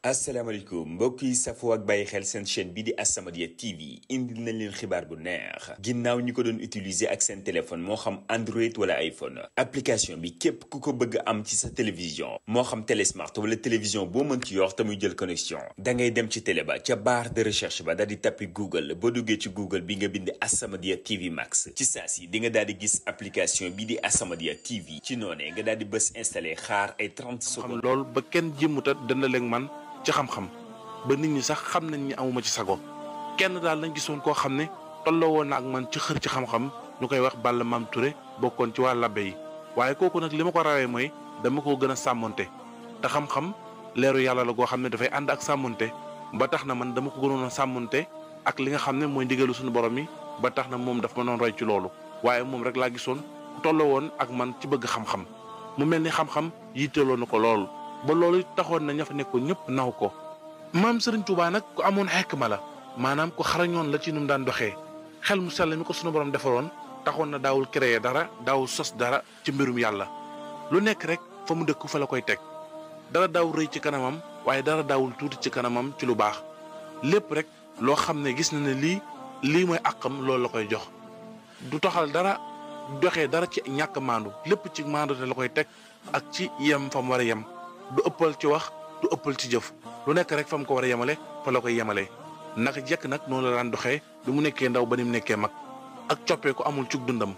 asalaamaaleykum mbokk yi safoo ak bàyyi xel seen chaîne bi di As-Samadiyya TV indil nañ leen xibaar bu neex ginnaaw ñi ko doon utiliser ak seen téléphone moo xam Android wala iPhone application bi képp ku ko bëgg am ci sa télévision moo xam télésmart wala télévision boo mën ci yor te muy jël connexion da ngay dem ci télé ba ca barre de recherche ba daal di tappi Google boo duggee ci Google bi nga bind As-Samadiyya TV Max ci saa si di nga daal di gis application bi di As-Samadiyya TV ci noonee nga daal di bës installé xaar ay 30 xam secondes. lool ba kenn jëmmuta dana leen man ci xam-xam ba nit ñi sax xam nañ ni amuma ci sago kenn daal lañ gisoon koo xam ne tolloo woon na ak man ci xër ci xam-xam ñu koy wax Balla Maam Touré bokkoon ci waa labbe yi waaye kooku nag li ma ko rawee mooy dama ko gën a sàmmonte te xam-xam leeru yàlla la goo xam ne dafay ànd ak sàmmonte ba tax na man dama ko gënoon a sàmmonte ak li nga xam ne mooy ndigalu suñu borom yi ba tax na moom daf ma doon roy ci loolu waaye moom rek laa gisoon tolloo woon ak man ci bëgg xam-xam mu mel ni xam-xam yitteeloo na ko lool ba loolu taxoon na ña fa nekkoon ñëpp naw ko maam Serigne Touba nag ku amoon xekma la maanaam ku xarañoon la ci nu mu daan doxee xel mu sell mi ko sunu borom defaroon taxoon na daawul créer dara daawul sos dara ci mbirum yàlla lu nekk rek fa mu dëkk fa la koy teg dara daawul rëy ci kanamam waaye dara daawul tuuti ci kanamam ci lu baax lépp rek loo xam ne gis na ne lii lii mooy àqam loolu la koy jox du toxal dara doxee dara ci ñàkk maandu lépp ci maandu te la koy teg ak ci yem fa mu war a yem du ëppal ci wax du ëppal ci jëf lu nekk rek fa mu ko war a yemale fa la koy yemale naka jekk nag noonu la daan doxee bi mu nekkee ndaw ba ni mu nekkee mag ak coppeeku amul cug dundam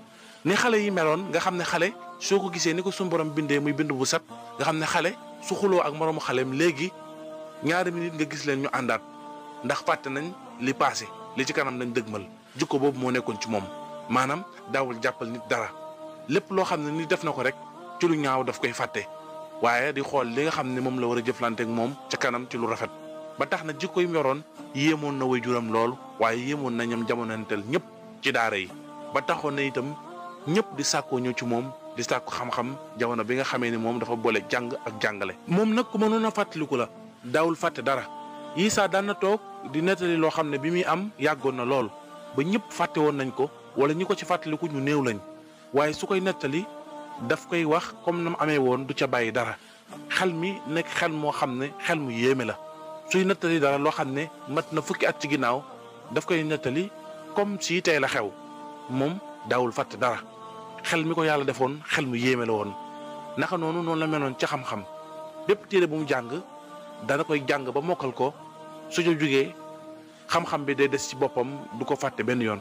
ni xale yi meloon nga xam ne xale soo ko gisee ni ko suñu borom bindee muy bind bu set nga xam ne xale su xuloo ak moroomu xaleem léegi ñaari minute nga gis leen ñu àndaat ndax fàtte nañ li paase li ci kanam lañ dëgmal jikko boobu moo nekkoon ci moom maanaam daawul jàppal nit dara lépp loo xam ne ni def na ko rek ci lu ñaaw daf koy fàtte waaye di xool li nga xam ne moom la war a jëflanteek moom ca kanam ci lu rafet ba tax na jikko yi mu yoroon yéemoon na way juram lool waaye yéemoon na ñam jamonanteel ñëpp ci daara yi ba taxoon na itam ñëpp di sàkkoo ñëw ci moom di sàkku xam-xam jamono bi nga xamee ni moom dafa boole jàng ak jàngale. moom nag ku mënoon a fàttaliku la daawul fàtte dara yii saa daan na toog di nettali loo xam ne bi muy am yàggoon na lool ba ñëpp fàtte woon nañ ko wala ñi ko ci fàttaliku ñu néew lañ waaye su koy nettali. daf koy wax comme na mu amee woon du ca bàyyi dara xel mi nekk xel moo xam ne xel mu yéeme la suy nettali dara loo xam ne mat na fukki at ci ginnaaw daf koy nettali comme si tey la xew moom daawul fàtte dara xel mi ko yàlla defoon xel mu yéeme la woon. naka noonu noonu la meloon ca xam-xam bépp téere bu mu jàng dana koy jàng ba mokkal ko su ca jógee xam-xam bi day des ci boppam du ko fàtte benn yoon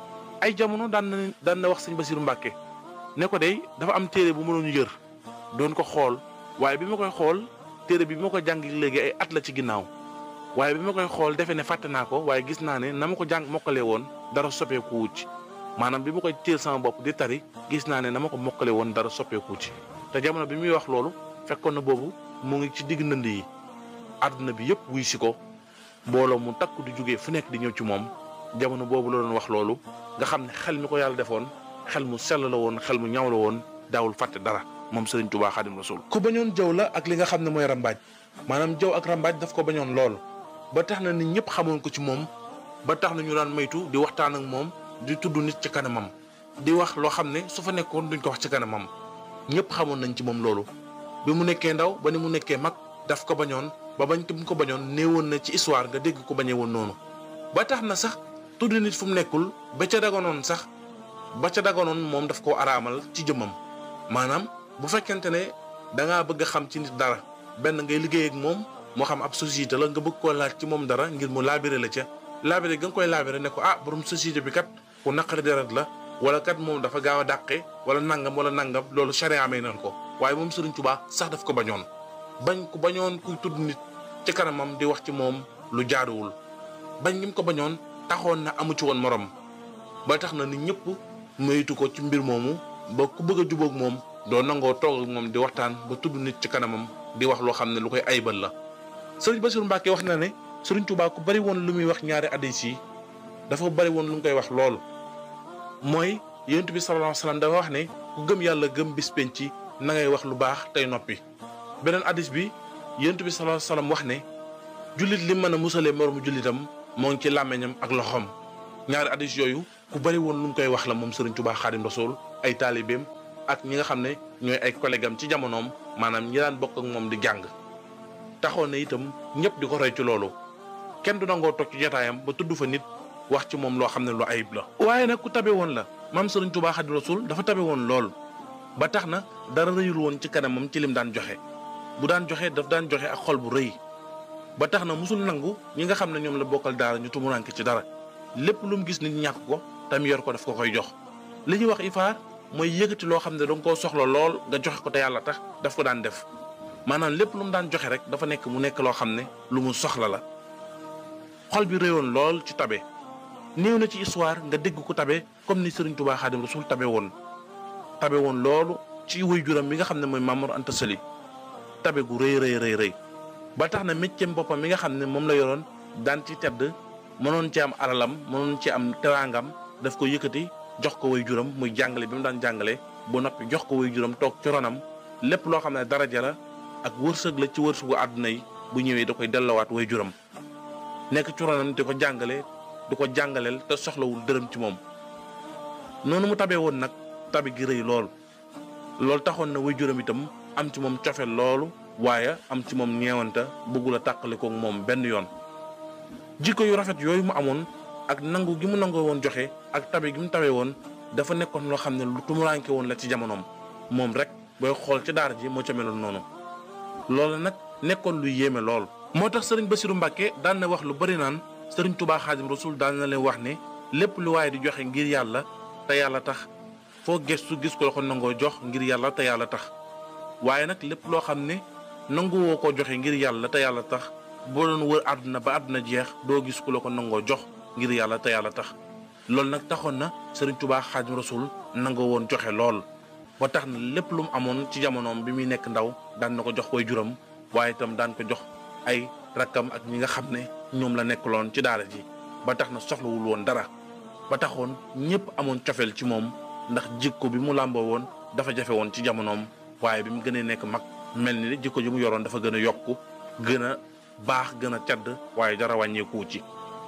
ay jamono daan na daan na wax sëñ Basiru Mbàkke ne ko day dafa am téere bu ma doon yër doon ko xool waaye bi ma koy xool téere bi bi ma ko jàng léegi ay at la ci ginnaaw waaye bi ma koy xool defe ne fàtte naa ko waaye gis naa ne na ma ko jàng mokkalee woon dara soppeeku wucc maanaam bi ma koy téel sama bopp di tari gis naa ne na ma ko mokkale woon dara soppeeku wucc te jamono bi muy wax loolu fekkoon na boobu mu ngi ci digg ndënd yi àdduna bi yëpp wuy si ko mbooloo mu takk di jógee fu nekk di ñëw ci moom jamono boobu la doon wax loolu nga xam ne xel mi ko yàlla defoon xel mu sell la woon xel mu ñaw la woon daawul fàtte dara moom Serigne Touba Xadim Rasul ku bañoon jaww la ak li nga xam ne mooy rambaaj maanaam jaww ak rambaaj daf ko bañoon lool ba tax na nit ñëpp xamoon ko ci moom ba tax na ñu daan maytu di waxtaan ak moom di tudd nit ci kanamam di wax loo xam ne su fa nekkoon duñ ko wax ci kanamam ñëpp xamoon nañ ci moom loolu. bi mu nekkee ndaw ba ni mu nekkee mag daf ko bañoon ba bañ ko ko bañoon néewoon na ci histoire nga dégg ko bañee woon noonu ba tax na sax tudd nit fu mu nekkul ba ca dagonoon sax. ba ca daganoon moom daf koo araamal ci jëmmam maanaam bu fekkente ne da ngaa bëgg a xam ci nit dara benn ngay liggéey ak moom moo xam ab société la nga bëgg koo laaj ci moom dara ngir mu laabire la ca laabire ga nga koy laabire ne ko ah borom société bi kat ku naqari deret la wala kat moom dafa gaaw a dàqe wala nangam wala nangam loolu charia amee nan ko waaye moom Serigne Touba sax daf ko bañoon bañ ku bañoon kuy tudd nit ci kanamam di wax ci moom lu jaaduwul bañ gi mu ko bañoon taxoon na amu ci woon morom ba tax na nit ñëpp. moytu ko ci mbir moomu ba ku bëgg a jubóog moom doo nangoo toog ak moom di waxtaan ba tudd nit ci kanamam di wax loo xam ne lu koy aybal la sëriñ Bassirou Mbacke wax na ne sëriñ Touba ku bari woon lu muy wax ñaari addis yi dafa bari woon lu mu koy wax lool. mooy yonent bi sallallahu alayhi wasallam dafa wax ne ku gëm yàlla gëm bis penc na ngay wax lu baax tey noppi. beneen addis bi yonent bi sallallahu alayhi wasallam wax ne jullit li mën a musalee moromu jullitam moo ngi ci làmmiñam ak loxoom ñaari addis yooyu. ku bari woon lu mu koy wax la moom Serigne Touba Xaadim Rasul ay taalibeem ak ñi nga xam ne ñooy ay collègue am ci jamonoom maanaam ñi daan bokk ak moom di jàng taxoon na itam ñëpp di ko roy ci loolu kenn du nangoo toog ci jotaayam ba tudd fa nit wax ci moom loo xam ne lu ayib la. waaye nag ku tabe woon la maam Serigne Touba Xaadimu Rasuul dafa tabe woon lool ba tax na dara rëyul woon ci kanamam ci lim daan joxe bu daan joxe daf daan joxe ak xol bu rëy ba tax na musul nangu ñi nga xam ne ñoom la bokkal daara ñu tumuranke ci dara lépp lu mu gis nit ñàkk ko tam yor ko daf ko koy jox. li ñuy wax ifaar mooy yëkkati loo xam ne danga koo soxla lool nga joxe ko te yàlla tax daf ko daan def maanaam lépp lu mu daan joxe rek dafa nekk mu nekk loo xam ne lu mu soxla la xol bi réyoon lool ci tabe néew na ci histoire nga dégg ko tabe comme ni Serigne Touba Xaadim Rasul tabe woon tabe woon loolu ci wuy juram bi nga xam ne mooy Mamour Anta Sali tabe gu rëy rëy rëy rëy ba tax na métier boppam mi nga xam ne moom la yoroon daan ci tedd mënoon ci am alalam mënoon ci am teraangam daf ko yëkkati jox ko way juram muy jàngale bi mu daan jàngale bu noppi jox ko way juram toog ci ronam lépp loo xam ne daraja la ak wërsëg la ci wërsëgu àdduna yi bu ñëwee da koy dellawaat way juram nekk ci ronam di ko jàngale di ko jàngaleel te soxlawul dërëm ci moom noonu mu tabee woon nag tabe gi rëy lool loolu taxoon na way juram itam am ci moom cofe loolu waaye am ci moom ñeewanta bëggul a tàqale ko moom benn yoon jikko yu rafet yooyu mu amoon ak nangu gi mu nangoo woon joxe ak tabe gi mu tawee woon dafa nekkoon loo xam ne lu tumuranke woon la ci jamonoom moom rek booy xool ci daara ji moo ca meloon noonu loolu nag nekkoon lu yéeme lool. moo tax sëriñ Bassirou Mbacke daan na wax lu bari naan sëriñ Touba Xaadim Rasul daan na leen wax ne lépp lu waaye di joxe ngir yàlla te yàlla tax foo gestu gis ko la ko nangoo jox ngir yàlla te yàlla tax waaye nag lépp loo xam ne nanguwoo ko joxe ngir yàlla te yàlla tax boo doon wër àdduna ba àdduna jeex doo gis ku la ko nangoo jox. ngir yàlla te yàlla tax loolu nag taxoon na Serigne Touba Xaadim Rasul nangoo woon joxe lool ba tax na lépp lu mu amoon ci jamonoom bi muy nekk ndaw daan na ko jox way juram waaye itam daan ko jox ay rakkam ak ñi nga xam ne ñoom la nekkaloon ci daara ji ba tax na soxlawul woon dara ba taxoon ñëpp amoon cofeel ci moom ndax jikko bi mu làmboo woon dafa jafe woon ci jamonoom waaye bi mu gënee nekk mag mel ni jikko ji mu yoroon dafa gën a yokku gën a baax gën a cadd waaye dara wàññeeku ci.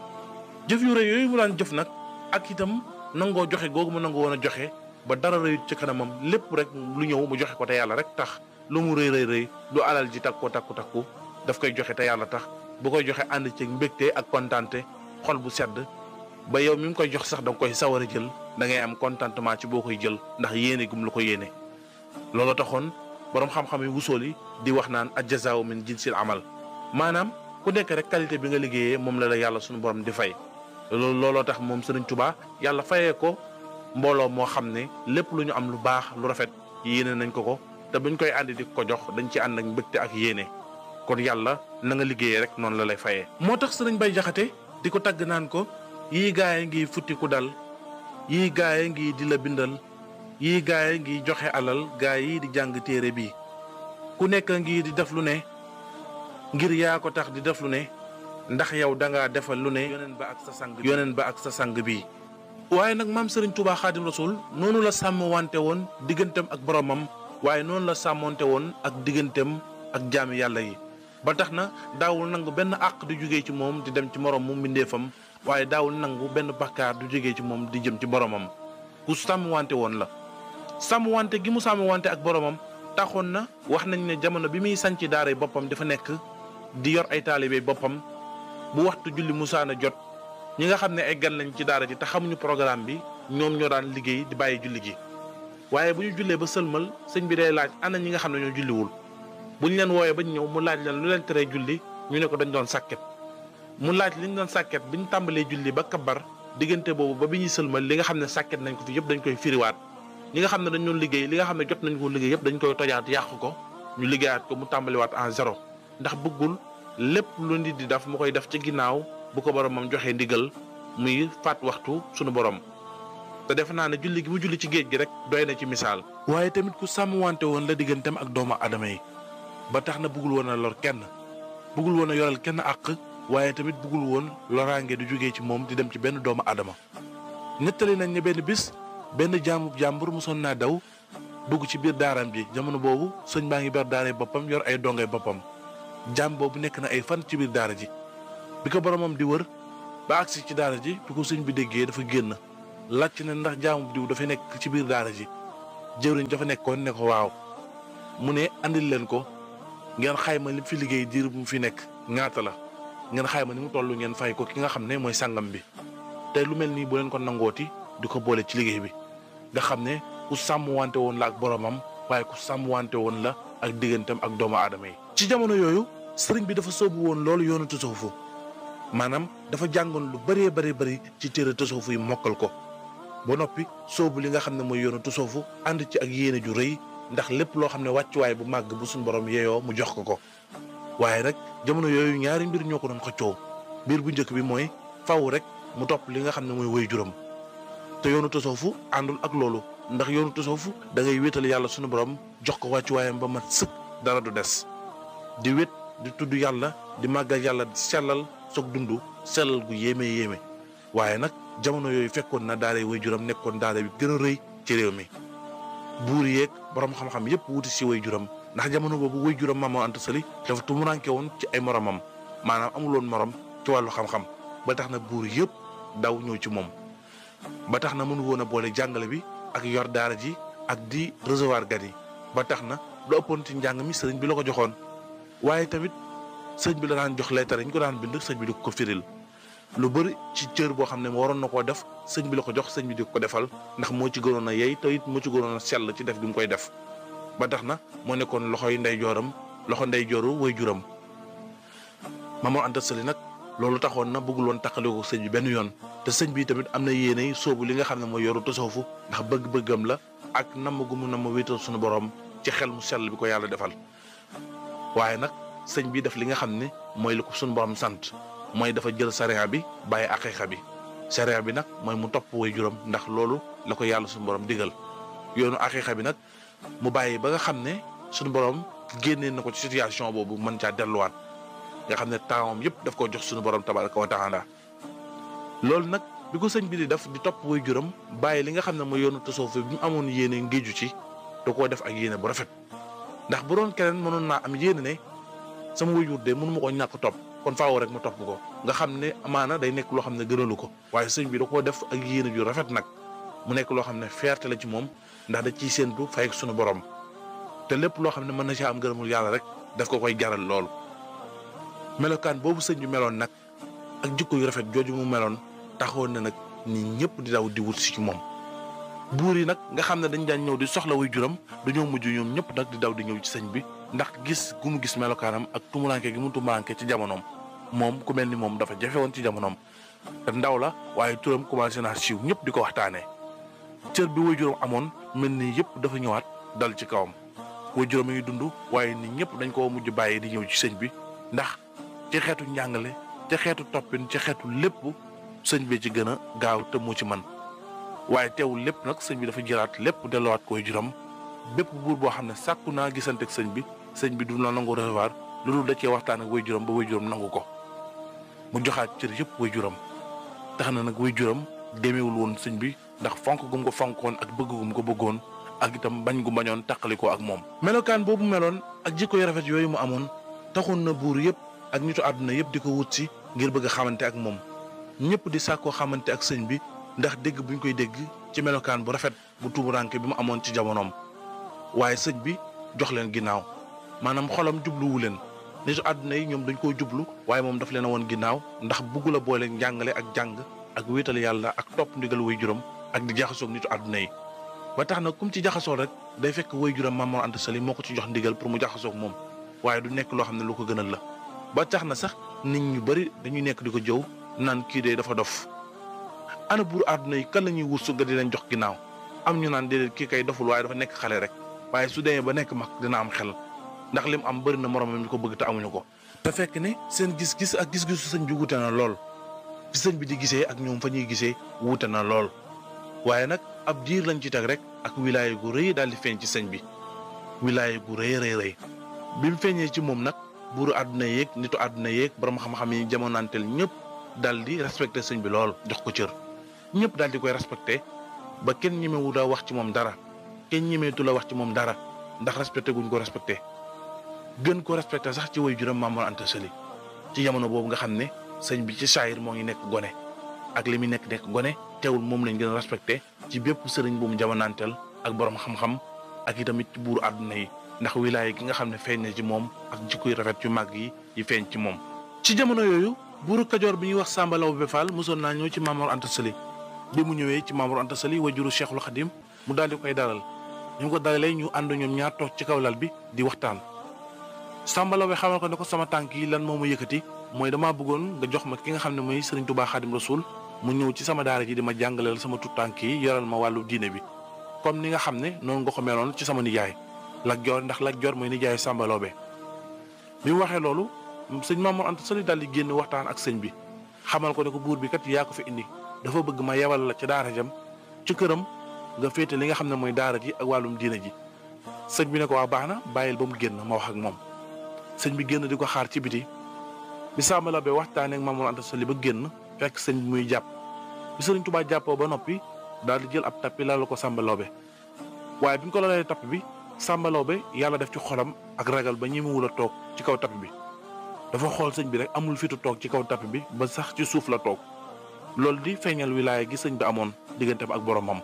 jëf yu rëy yooyu mu daan jëf nag ak itam nangoo joxe googu mu nangoo woon a joxe ba dara rëyut ci kanamam lépp rek lu ñëw mu joxe ko te yàlla rek tax lu mu rëy rëy rëy du alal ji takku takku takku daf koy joxe te yàlla tax bu koy joxe ànd ci mbégte ak kontaante xol bu sedd ba yow mi ngi koy jox sax da nga koy sawar a jël da ngay am contentement ci boo koy jël ndax yéene gum la ko yéene. loolu taxoon borom xam-xam yi wusool yi di wax naan ajjazaaw min jinsil amal maanaam ku nekk rek qualité bi nga liggéeyee moom la la yàlla suñu borom di fay. loolu looloo tax moom Serigne Touba yàlla fayee ko mbooloo moo xam ne lépp lu ñu am lu baax lu rafet yéene nañ ko ko te buñ koy àndi di ko jox dañ ci ànd ak mbégte ak yéene kon yàlla na nga liggéeyee rek noonu la lay fayee. moo tax Serigne Bay Jaxate di ko tagg naan ko yii gaay ngi futti ku dal yii gaay ngi di la bindal yii gaay ngi joxe alal gaay yi di jàng téere bi ku nekk ngi di def lu ne ngir yaa ko tax di def lu ne. ndax yow da ngaa defal lu ne yoneen ba ak sa sang yoneen ba ak sa sang bii waaye nag maam Serigne Touba Xaadim Rasul noonu la sàmm wante woon digganteem ak boromam waaye noonu la sàmmonte woon ak digganteem ak jaami yàlla yi ba tax na daawul nangu benn àq du jógee ci moom di dem ci morom mu mbindeefam waaye daawul nangu benn bakkaar du jógee ci moom di jëm ci boromam ku sàmm wante woon la sàmm wante gi mu sàmm wante ak boromam taxoon na wax nañ ne jamono bi muy sanc daara boppam dafa nekk di yor ay taalibe boppam bu waxtu julli musaana jot ñi nga xam ne ay gan lañ ci daara ji te xamuñu programme bi ñoom ñoo daan liggéey di bàyyi julli gi waaye bu ñu jullee ba sëlmal sëñ bi day laaj ana ñi nga xam ne ñoo julliwul bu ñu leen wooyee ba ñëw mu laaj leen lu leen teree julli ñu ne ko dañ doon sàkket mu laaj li ñu doon sàkket bi ñu tàmbalee julli ba kabar diggante boobu ba bi ñuy sëlmal li nga xam ne sàkket nañ ko fi yëpp dañ koy firiwaat ñi nga xam ne dañ doon liggéey li nga xam ne jot nañ ko liggéey yëpp dañ koy tojaat yàq ko ñu liggéeyaat ko mu tàmbaliwaat en zéro ndax bëggul lépp lu nit di def mu koy def ci ginnaaw bu ko boromam joxee ndigal muy faat waxtu sunu borom te defe naa ne julli gi mu julli ci géej gi rek doy na ci misaal. waaye tamit ku sàmm wante woon la digganteem ak doomu adama yi ba tax na bëggul woon a lor kenn bëggul woon a yoral kenn àq waaye tamit bëggul woon loraange du jógee ci moom di dem ci benn doomu adama nettali nañ ne benn bis benn jaamu jàmbur mosoon naa daw dugg ci biir daaram ji jamono boobu sëñ baa ngi ber daaree boppam yor ay dongay boppam. jaam boobu nekk na ay fan ci biir daara ji bi ko boromam di wër ba agsi ci daara ji bi ko sëñ bi déggee dafa génn laajte ne ndax jaamu diw dafa nekk ci biir daara ji jëwriñ dafa nekkoon ne ko waaw mu ne andil leen ko ngeen xayma li fi liggéey diir bu mu fi nekk ñaata la ngeen xayma ni mu toll ngeen fay ko ki nga xam ne mooy sàngam bi te lu mel nii bu leen ko nangooti di ko boole ci liggéey bi nga xam ne ku sàmm wante woon la ak boromam waaye ku sàmm wante woon la ak digganteem ak doomu aadama yi. ci jamono yooyu sëriñ bi dafa soobu woon loolu yoonu tasawufu maanaam dafa jàngoon lu bëree bëri bëri ci téere tasawufu yi mokkal ko ba noppi soobu li nga xam ne mooy yoonu tasawufu ànd ci ak yéene ju rëy ndax lépp loo xam ne wàccuwaay bu màgg bu suñu borom yeeyoo mu jox ko ko waaye nag jamono yooyu ñaari mbir ñoo ko doon xëccoo mbir bu njëkk bi mooy faw rek mu topp li nga xam ne mooy woy juróom te yoonu tasawufu àndul ak loolu ndax yoonu tasawufu da ngay wéetal yàlla suñu borom jox ko wàccuwaayam ba mat sëkk dara du des di wét di tudd yàlla di màggal yàlla di sellal soog dund sellal gu yéeme yéeme waaye nag jamono yooyu fekkoon na daara way juram nekkoon daara bi gën a rëy ci réew mi buur yeeg borom xam-xam yépp wuti si way juram ndax jamono boobu way juram Maam Mor Anta Sali dafa tumuranke woon ci ay moromam maanaam amuloon morom ci wàllu xam-xam ba tax na buur yëpp daw ñëw ci moom ba tax na mënu woon a boole jàngale bi ak yor daara ji ak di recevoir gan yi ba tax na lu ëppoon ci njàng mi sëriñ bi la ko joxoon waaye tamit sëñ bi la daan jox leetar yi ñu ko daan bind sëñ bi di ko firil lu bëri ci cër boo xam ne waroon na koo def sëñ bi la ko jox sëñ bi di ko defal ndax moo ci gënoon a yey te it moo ci gënoon a sell ci def gi mu koy def ba tax na moo nekkoon loxoy ndey jooram loxo ndey jooru way juram Maam Mor Anta Sali nag loolu taxoon na bëggul woon taqale ko sëñ bi benn yoon te sëñ bi tamit am na yéene soobu li nga xam ne mooy yoru tasawufu ndax bëgg-bëggam la ak namm gu mu namm wéetal suñu borom ci xel mu sell bi ko yàlla defal waaye nag sëñ bi def li nga xam ne mooy li ko suñu borom sant mooy dafa jël sariya bi bàyyi aqiqa bi sariya bi nag mooy mu topp way juram ndax loolu la ko yàlla suñu borom digal yoonu aqiqa bi nag mu bàyyi ba nga xam ne suñu borom génnee na ko ci situation boobu mën caa delluwaat nga xam ne taawam yëpp daf ko jox suñu borom tabaraka wa taala loolu nag bi ko sëñ bi di def di topp way juram bàyyi li nga xam ne mooy yoonu tasawuf bi mu amoon yéene ngéeju ci da koo def ak yéene bu rafet ndax bu doon keneen mënoon naa am yéene ne sama wayjur de mënu ma ko ñàkk topp kon faaw rek ma topp ko nga xam ne amaana day nekk loo xam ne gënalu ko waaye sëñ bi da koo def ak yéene ju rafet nag mu nekk loo xam ne fierté la ci moom ndax da ciy séentu fay ak sunu borom te lépp loo xam ne mën na caa am gërëmul yàlla rek daf ko koy jaral loolu. melokaan boobu sëñ bi meloon nag ak jikko yu rafet jooju mu meloon taxoon na nag nit ñëpp di daw di wut si ci moom. buur yi nag nga xam ne dañ daan ñëw di soxla way juram dañoo mujj ñoom ñëpp nag di daw di ñëw ci sëñ bi ndax gis gu mu gis melokaanam ak tumuranke gi mu tumuranke ci jamonoom moom ku mel ni moom dafa jafe woon ci jamonoom te ndaw la waaye turam commencé naa siiw ñëpp di ko waxtaanee cër bi way juram amoon mel ni yëpp dafa ñëwaat dal ci kawam way juram a ngi dund waaye nit ñëpp dañ ko mujj bàyyi di ñëw ci sëñ bi ndax ci xeetu njàngale ci xeetu toppin ci xeetu lépp sëñ bi ci gën a gaaw te moo ci man waaye teewul lépp nag sëñ bi dafa jëlaat lépp delluwaat koy juram bépp buur boo xam ne sàkku naa gisante ak sëñ bi sëñ bi du la nangu recevoir lu dul da cee waxtaan ak way juram ba way juram nangu ko mu joxaat cër yëpp way juram tax na nag way juram demeewul woon sëñ bi ndax fonk gum ko fonkoon ak bëgg gum ko bëggoon ak itam bañ gu bañoon taqali ko ak moom. melokaan boobu meloon ak jikko yu rafet yooyu mu amoon taxoon na buur yëpp ak nitu àdduna yëpp di ko wut si ngir bëgg a xamante ak moom ñëpp di sàkkoo xamante ak sëñ bi ndax dégg buñ koy dégg ci melokaan bu rafet bu tuumuranke bi mu amoon ci jamonoom waaye sëñ bi jox leen ginnaaw maanaam xolam jubluwu leen nitu àdduna yi ñoom dañ koo jublu waaye moom daf leen a woon ginnaaw ndax bugg la boole njàngale ak jàng ak wéetal yàlla ak topp ndigal way juram ak di jaxasoog nitu àdduna yi ba tax na kum ci jaxasoo rek day fekk way juram Maam Mor Anta Sali moo ko ci jox ndigal pour mu jaxasoog moom waaye du nekk loo xam ne lu ko gënal la ba tax na sax nit ñu bari dañuy nekk di ko jëw naan kii de dafa dof ana buur àdduna yi kan la ñuy wut su nga di leen jox ginnaaw am ñu naan déedéet kii kay doful waaye dafa nekk xale rek waaye su demee ba nekk mag dina am xel ndax lim am bëri na moromam ñu ko bëgg te amuñu ko. te fekk ne seen gis-gis ak gis-gisu sëñ bi wuute na lool fi sëñ bi di gisee ak ñoom fa ñuy gisee wuute na lool waaye nag ab diir lañ ci teg rek ak wilaya gu rëy daal di feeñ ci sëñ bi wilaya gu rëy rëy rëy bi mu feeñee ci moom nag buuru àdduna yeeg nitu àdduna yeeg borom xam-xam yi jamonanteel ñëpp daal di respecté sëñ bi lool jox ko cër. ñëpp daal di koy respecté ba kenn ñemewu la wax ci moom dara kenn ñemeetu la wax ci moom dara ndax respecté guñ ko respecté gën ko respecté sax ci way juram Maam Mor Anta Sali ci jamono boobu nga xam ne sëñ bi ci saayir moo ngi nekk gone ak li muy nekk nekk gone teewul moom lañ gën a respecté ci bépp sëriñ bu mu jamonanteel ak borom xam-xam ak itamit ci buuru àdduna yi ndax wilaaya gi nga xam ne feeñ na ci moom ak jikko yu rafet yu màgg yi yi feeñ ci moom. ci jamono yooyu buuru kajoor bi ñuy wax Samba Laobé Fall mosoon naa ñëw ci Maamor Anta Sali bi mu ñëwee ci Maamor Anta Sali wajuru Cheikhul Khadim mu daal di koy dalal ñu ko dalalee ñu ànd ñoom ñaar toog ci kaw lal bi di waxtaan. Samba Laobé xamal ko ne ko sama tànk yi lan moo ma yëkkati mooy damaa bëggoon nga jox ma ki nga xam ne mooy Serigne Touba Khadim Rasoul mu ñëw ci sama daara ji di ma jàngaleel sama tut tànk yi yoral ma wàllu diine bi comme ni nga xam ne noonu nga ko meloon ci sama nijaay Lat Joor ndax Lat Joor mooy nijaay Samba Laobé bi mu waxee loolu sëñ Maamor Anta Sali daal di génn waxtaan ak sëñ bi xamal ko ne ko buur bi kat yaa ko fi indi dafa bëgg ma yebal la ci daara jam ci këram nga féete li nga xam ne mooy daara ji ak wàllum diine ji sëñ bi ne ko waa baax na bàyyil ba mu génn ma wax ak moom sëñ bi génn di ko xaar ci biti bi Samba Laobé waxtaanee ak Maamor Anta Sali ba génn fekk sëñ bi muy jàpp bi sëriñ Tuubaa jàppoo ba noppi daal di jël ab tappi laal ko Samba Laobé waaye bi ñu ko laalee tapp bi Samba Laobé yàlla def ci xolam ak ragal ba ñemewul a toog ci kaw tapp bi dafa xool sëñ bi rek amul fitu toog ci kaw tapp bi ba sax ci suuf la toog loolu di feeñal wilaaya gi sëñ bi amoon digganteem ak boromam.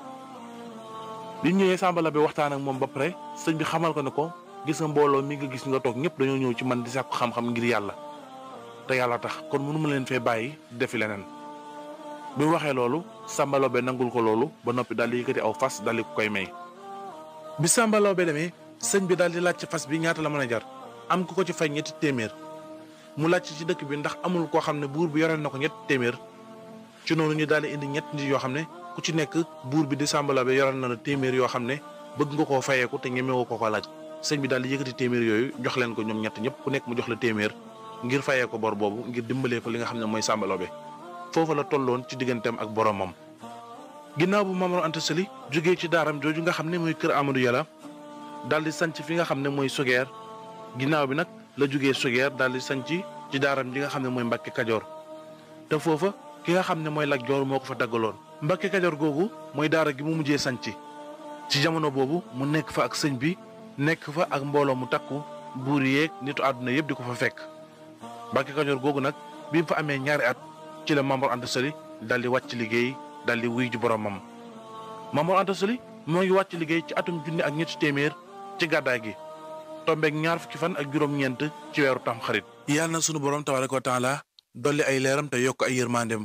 bi ñëwee Samba Laobé waxtaan ak moom ba pare sëñ bi xamal ko ne ko gis nga mbooloo mi nga gis nga toog ñëpp dañoo ñëw ci man di sàkku xam-xam ngir yàlla te yàlla tax kon mënu ma leen fee bàyyi defi leneen. bi mu waxee loolu Samba Laobé nangul ko loolu ba noppi daal di yëkkati aw fas daal di ko koy may. bi Samba Laobé demee sëñ bi daal di laaj ci fas bi ñaata la mën a jar am ku ko ci fay ñetti téeméer mu laaj ci dëkk bi ndax amul koo xam ne buur bi yoreel na ko ñetti téeméer ci noonu ñu daal di indi ñett nit yoo xam ne ku ci nekk buur bi di Samba Laobé yoreel na la téeméer yoo xam ne bëgg nga koo fayeeku te ñemewoo ko ko laaj sëñ bi daal di yëkkati téeméer yooyu jox leen ko ñoom ñett ñëpp ku nekk mu jox la téeméer ngir fayee ko bor boobu ngir dimbalee ko li nga xam ne mooy Samba Laobé foofu la tolloon ci digganteem ak boromam ginnaaw bu Maamor Anta Sali jógee ci daaram jooju nga xam ne mooy kër Amadou Yàlla daal di sanc fi nga xam ne mooy Sogeer ginnaaw bi nag la jógee Sogeer daal di sanc ci daaram ji nga xam ne mooy Mbàkke Kajoor te foofa ki nga xam ne mooy Lat Joor moo ko fa daggaloon Mbàkke Kajoor googu mooy daara gi mu mujjee sanc ci jamono boobu mu nekk fa ak sëñ bi nekk fa ak mbooloo mu takku buur yeeg nitu àdduna yëpp di ko fa fekk Mbàkke Kajoor googu nag bi mu fa amee ñaari at ci la Maamor Anta Sali daal di wàcc liggéey daal di wuy ji boromam Maamor Anta Sali moo ngi wàcc liggéey ci atum junni ak ñetti téeméer ci gàddaay gi tombeeg ñaar fukki fan ak juróom-ñeent ci weeru tam xarit yàlla na sunu borom tabaaraka wa taala dolli ay leeram te yokk ay yërmandeem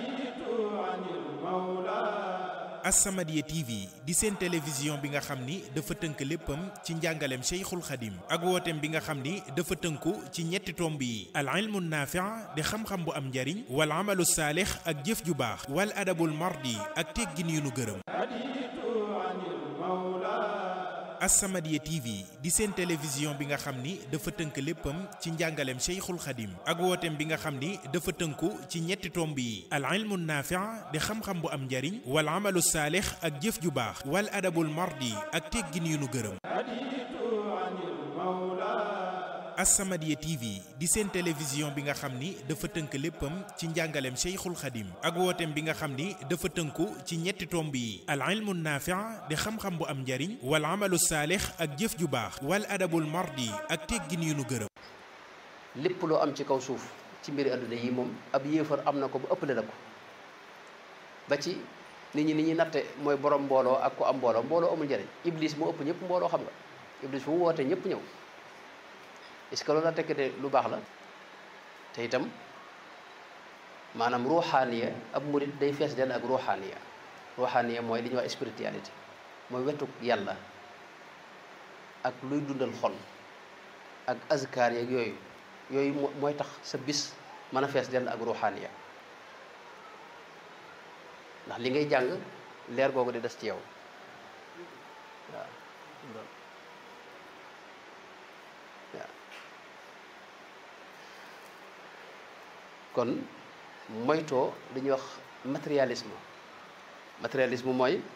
As-Samadiyya TV di seen télévision bi nga xam ni dafa tënk léppam ci njàngaleem Cheikhul Khadim ak wooteem bi nga xam ni dafa tënku ci ñetti tomb yi al ilmu naafi' di xam-xam bu am njariñ wal amalu saalix ak jëf ju baax wal adabul mardi ak teggin yu nu gërëm As-Samadiyya TV di seen télévision bi nga xam ni dafa tënk léppam ci njàngaleem Cheikhul Khadim ak wooteem bi nga xam ni dafa tënku ci ñetti tomb yi al ilmu naafi' di xam-xam bu am njariñ wal amalu saalix ak jëf ju baax wal adabul mardi ak teggin yu nu gërëm As-Samadiyya TV di seen télévision bi nga xam ni dafa tënk léppam ci njàngaleem Cheikhul Khadim ak wooteem bi nga xam ni dafa tënku ci ñetti tomb yi al ilmu naafi' di xam-xam bu am njariñ wal amalu saalix ak jëf ju baax wal adabul mardi ak teggin yu nu gërëm lépp loo am ci kaw suuf ci mbiri àdduna yi moom ab yéefar am na ko ba ëppale na ko ba ci nit ñi ni ñuy natte mooy borom mbooloo ak ko am mbooloo mbooloo amul njariñ iblis moo ëpp ñëpp mbooloo xam nga iblis fu mu wootee ñëpp ñëw est-ce que loolu la tekk de lu baax la te itam maanaam ruuxaaniya ab murit day fees dell ak ruuxaaniya ruuxaaniya mooy li ñuy wax spiritualité mooy wetuk yàlla ak luy dundal xol ak azkar yeeg yooyu yooyu mooy tax sa bis mën a fees dell ak ruuxaaniya ndax li ngay jàng leer googu di des ci yow waaw waaw kon moytoo li ñuy wax matérialisme matérialisme mooy